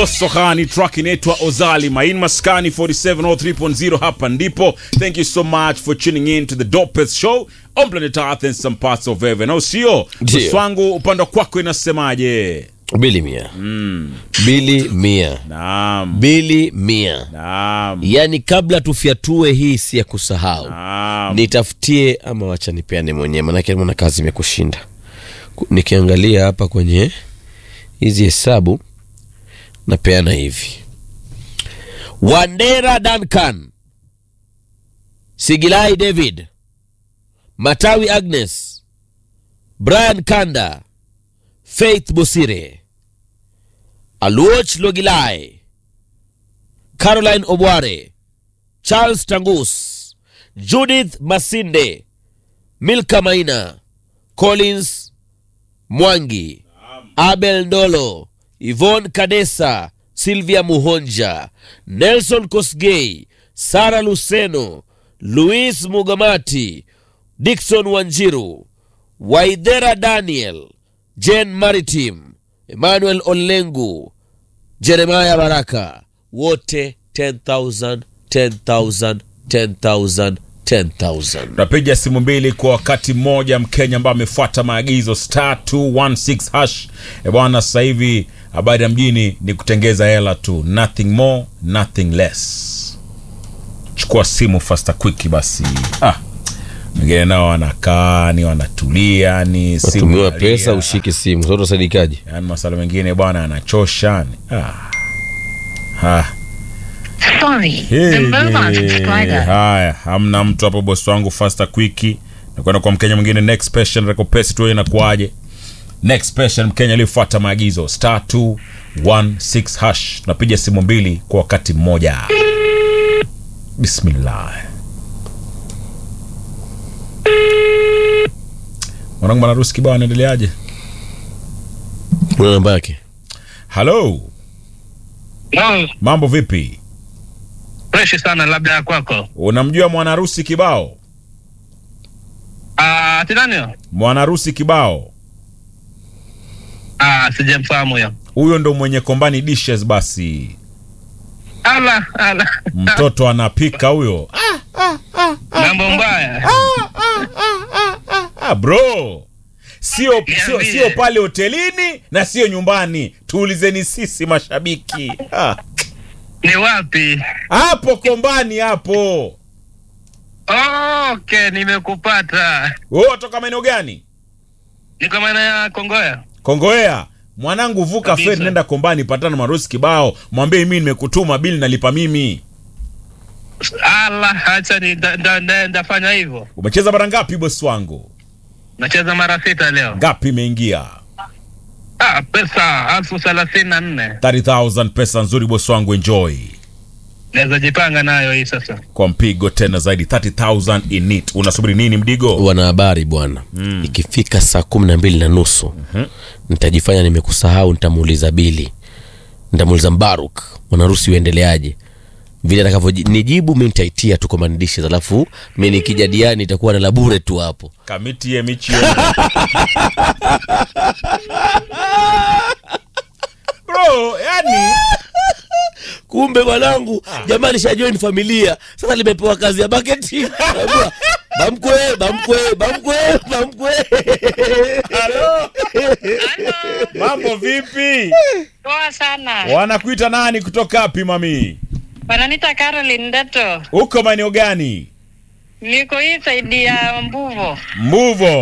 Mbosso Khani, track inaitwa Ozali Main Maskani 4703.0. Hapa ndipo. Thank you so much for tuning in to the dopest show on planet Earth and some parts of heaven. Au sio? Ndio. Bosi wangu upande kwako inasemaje? bili mia bili mia Naam. bili mia Naam. yaani kabla tufyatue hii si ya kusahau Naam. nitafutie ama wacha nipeane mwenyewe manake mwana kazi imekushinda Ku- nikiangalia hapa kwenye hizi hesabu napeana hivi wandera duncan sigilai david matawi agnes brian kanda faith bosire aluoch logilai caroline obware charles tangus judith masinde milka maina collins mwangi abel ndolo ivon kadesa silvia muhonja nelson kosgei sara luceno louis mugamati dikson wanjiru waidhera daniel jen maritim emmanuel olengu jeremaya baraka wote 10000 10000 10000 10000 Tunapiga simu mbili kwa wakati mmoja. Mkenya ambaye amefuata maagizo star 216 hash. E bwana, sasa hivi habari ya mjini ni kutengeza hela tu, nothing more nothing less. Chukua simu faster quick basi. Ah, wengine nao wanakaa ni wanatulia ni simu tumiwa inalia. pesa ushike simu soto sadikaji Yaani masala mengine bwana anachosha ni ah. Ah. Sorry, the mobile subscriber. Haya, hamna mtu hapo, bosi wangu faster quick. Nakwenda kwa Mkenya mwingine next patient recompense tu inakuaje? Next patient Mkenya aliyefuata maagizo star 216 hash. Tunapiga simu mbili kwa wakati mmoja. Bismillah. Mwanangu Mwanarusi kibao anaendeleaje? una namba yake Hello, No, mambo vipi? freshi sana labda ya kwako. Unamjua Mwanarusi kibao? Ah, ati nani huyo? Mwanarusi kibao. Ah, sijamfahamu huyo. Huyo ndo mwenye kombani dishes basi. Ala, ala. Mtoto anapika huyo. Mambo mbaya. Ah, bro sio sio, Niambie. sio pale hotelini na sio nyumbani tuulizeni sisi mashabiki Ah, Ni wapi? hapo kombani hapo Okay, nimekupata. wewe watoka maeneo gani Niko maeneo ya Kongoya. kongoea mwanangu vuka Kabisa. feri nenda kombani patana marosi kibao mwambie mimi nimekutuma bili nalipa mimi Ala, acha ni nda- nda- nda- ndafanya hivyo. umecheza mara ngapi bosi wangu Nacheza mara sita leo. ngapi imeingia Ah, pesa elfu thelathini na nne 30000 pesa nzuri bosi wangu enjoy naweza jipanga nayo hii sasa. kwa mpigo tena zaidi 30000 in it unasubiri nini mdigo wanahabari bwana mm. ikifika saa kumi na mbili na nusu mm-hmm. nitajifanya nimekusahau nitamuuliza bili nitamuuliza mbaruk mwanarusi uendeleaje vile atakavyonijibu mi nitaitia tu komandishes alafu mi nikijadiani itakuwa na labure tu hapo kamiti ye michi bro yani kumbe mwanangu jamani shajoin familia sasa limepewa kazi ya baketi Naambiwa, bamkwe bamkwe bamkwe bamkwe mambo vipi Poa sana. wanakuita nani kutoka wapi mami Wananiita Caroline Ndeto. uko maeneo gani Niko hii saidi ya Mbuvo. mbuvo